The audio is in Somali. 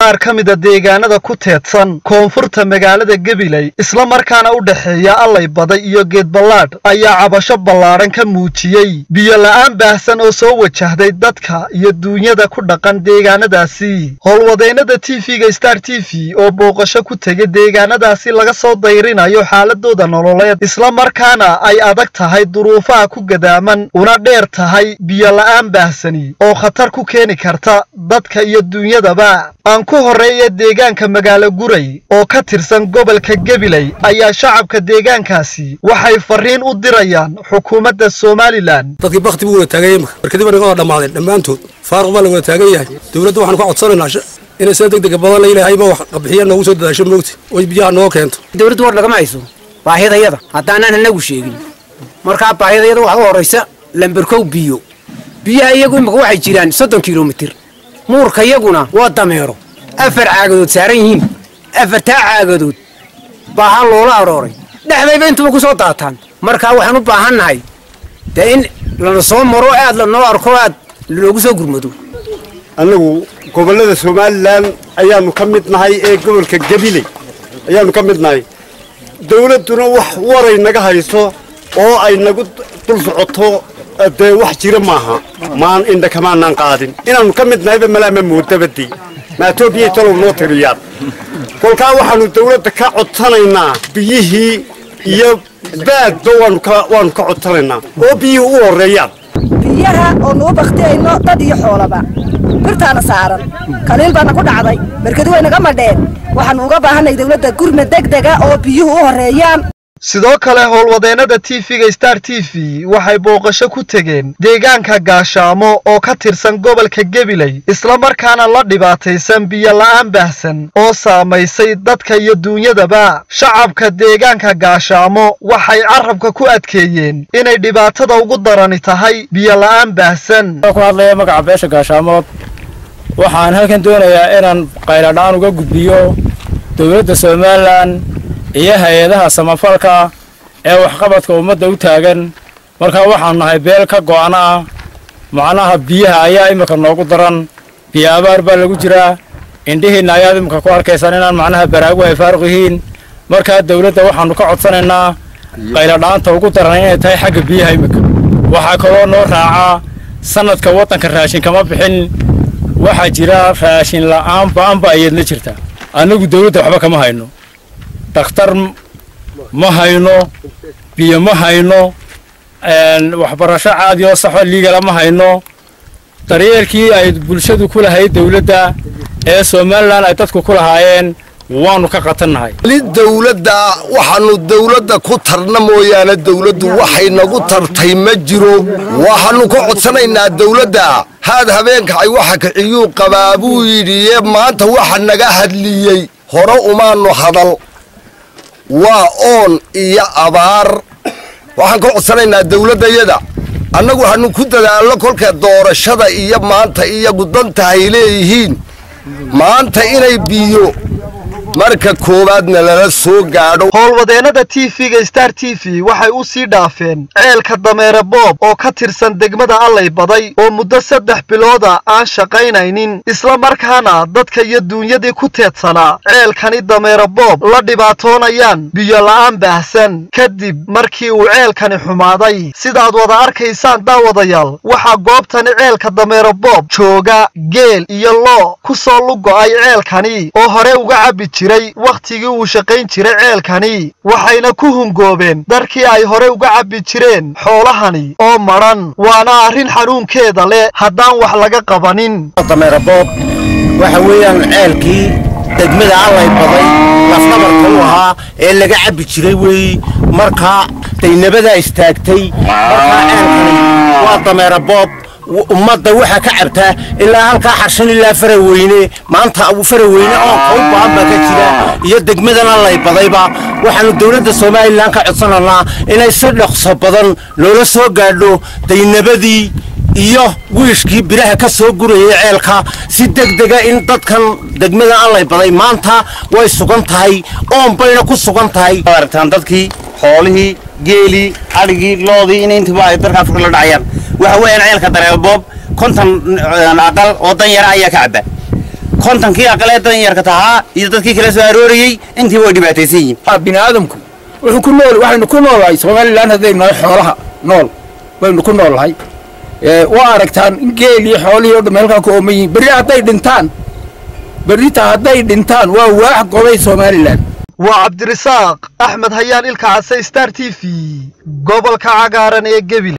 qaar ka mida deegaanada ku teedsan koonfurta magaalada gabiley isla markaana u dhexeeya allay baday iyo geedballaadh ayaa cabasho ballaadhan ka muujiyey biyo la'aan baahsan oo soo wajahday dadka iyo duunyada ku dhaqan deegaanadaasi howlwadeennada tv-ga star t v oo booqasho ku tegay deegaanadaasi laga soo dayrinayo xaaladooda nololeed isla markaana ay adag tahay duruufaha ku gadaaman una dheer tahay biyo la'aan baahsani oo khatar ku keeni karta dadka iyo duunyadaba aan ku horreeya deegaanka magaalo guray oo ka tirsan gobolka gabiley ayaa shacabka deegaankaasi waxay farriin u dirayaan xukuumadda somalilan dadkii bakti buu wada taagan yahay markadib naga wada dhammaadeen dhammaantood faaruq baa la wada taagan yahay dowladda waxaanu ka codsanaynaa inay sida degdega badan la ilaahayba wax qabixiya noogu soo dadaasho moogta oy biyaha noo keento dowladdu war lagama hayso baahidayada haddaanaan anagu sheegin markaa baahidayada waxaa u horraysa lamberkow biyo biyaha iyagu imika waxay jiraan soddon kilomitir muurka iyaguna waa dameero afar caagadood saaran yihiin afartaa caagadood baahan loola arooray dhexdayba intuba ku soo daataan markaa waxaan u baahan nahay dee in lana soo maro aad lanoo arko aad loogu soo gurmado annagu gobollada somalilan ayaannu ka mid nahay ee gobolka gabiley ayaannu ka mid nahay dawladduna wax waray naga hayso oo ay nagu dul socoto dee wax jira maaha maan indha kamaanaan qaadin inaannu ka mid nahayba malaama moodabadii maatoobiyay talow noo tiriyaan kolkaa waxaannu dawladda ka codsanaynaa biyihii iyo baadba waannu ka codsanaynaa oo biyihii u horreeyaan biyaha oo nuu baktiyayno dad iyo xoolaba birtaana saaran kaliil baana ku dhacday markadi way naga madheen waxaannu uga baahanay dawladda gurma degdega oo biyuhu u horreeyaan sidoo kale howlwadeennada tv-ga star t v waxay booqasho ku tegeen deegaanka gaashaamo oo ka tirsan gobolka gabiley islamarkaana la dhibaataysan biyo la'aan baahsan oo saamaysay dadka iyo duunyadaba shacabka deegaanka gaashaamo waxay carabka ku adkeeyeen inay dhibaatada ugu darani tahay biyo la'aan baahsan ku hadlaya magaca beesha gaashaamood waxaan halkan doonayaa inaan qayladhaan uga gudbiyo dowladda somalilan iyo hay-adaha samafalka ee waxqabadka ummadda u taagan markaa waxaanu nahay beel ka go'ana ah macnaha biyaha ayaa iminka noogu daran biyo abaar baa lagu jiraa indhihiinna ayaad iminka ku arkaysaan inaan macnaha baraagu ay faaruq yihiin markaa dawladda waxaannu ka codsanaynaa qayladhaanta ugu daran inay tahay xagga biyaha iminka waxaa kaloo noo raacaa sannadka waddanka raashin kama bixin waxaa jira raashin la'aan ba'anba ayaedna jirta annagu dawladda waxba kama hayno dakhtar ma hayno biyo ma hayno waxbarasho caadi oo saxo liigala ma hayno daryeelkii ay bulshadu ku lahayd dawladda ee somalilan ay dadku ku lahaayeen waannu ka qatannahay li dawladda waxaannu dawladda ku tarna mooyaane dawladdu waxay nagu tartay ma jiro waxaannu ka codsanaynaa dawladda haad habeenkacay waxa kiciyuu qabaa buu yidhi maanta waxa naga hadliyey hore umaannu hadal waa oon iyo abaar waxaan ka codsanaynaa dawladdayada annagu hanu ku dadaallo kolka doorashada iyo maanta iyagu danta ay leeyihiin maanta inay biyo marka koowaadna lala soo gaadho howlwadeennada tv-ga star t v waxay u sii dhaafeen ceelka dameere boob oo ka tirsan degmada allay baday oo muddo saddex bilooda aan shaqaynaynin isla markaana dadka iyo duunyadii ku teedsanaa ceelkani dameere boob la dhibaatoonayaan biyo la'aan baahsan kadib markii uu ceelkani xumaaday sidaad wada arkaysaan daawadayaal waxaa goobtani ceelka dameere boob jooga geel iyo loo ku soo lugo'ay ceelkani oo hore uga cabbi jiray wakhtigii uu shaqayn jiray ceelkani waxayna ku hungoobeen darkii ay hore uga cabbi jireen xoolahani oo madhan waana arrin xanuunkeeda leh haddaan wax laga qabanin dameera boob waxa weeyaan ceelkii degmada allay baday lafnabarka u ahaa ee laga cabbi jiray weeye markaa daynabadaa istaagtay markaa ceelkani waa dameera boob ummadda waxaa ka cabtaa ilaa halkaa xarshan ilaa faraweyne maanta faraweyne oonka u baan baa ka jira iyo degmadana lay badayba waxaanu dowladda somalilan ka codsananaa inay si dhaqso badan loola soo gaadho daynabadii iyo wiishkii biraha ka soo gurayay ceelka si degdega in dadkan degmada allay baday maanta way sugan tahay oon bayna ku sugan tahay aragtaan dadkii xoolihii geelii adhigii loodii in intiba ay dalka afrika la dhacayaan waxa weeyaan ceelka dareeboob konton aqal oo dan yara ayaa ka cabba kontonkii aqalee dan yarka tahaa iyo dadkii kala soo aroorayey intiiba way dhibaataysan yihiin bini aadamku wuxuu ku nool waxaynu ku noolahay somalilan haddaynu nahay xoolaha nool baynu ku noolahay waa aragtaan in geelii xoolihii oo dhamma halkaa ku ooman yihiin berri hadday dhintaan berrita hadday dhintaan waa waax gobay somalilan waa cabdirisaaq axmed hayaan ilka case star t v gobolka cagaaran ee gebile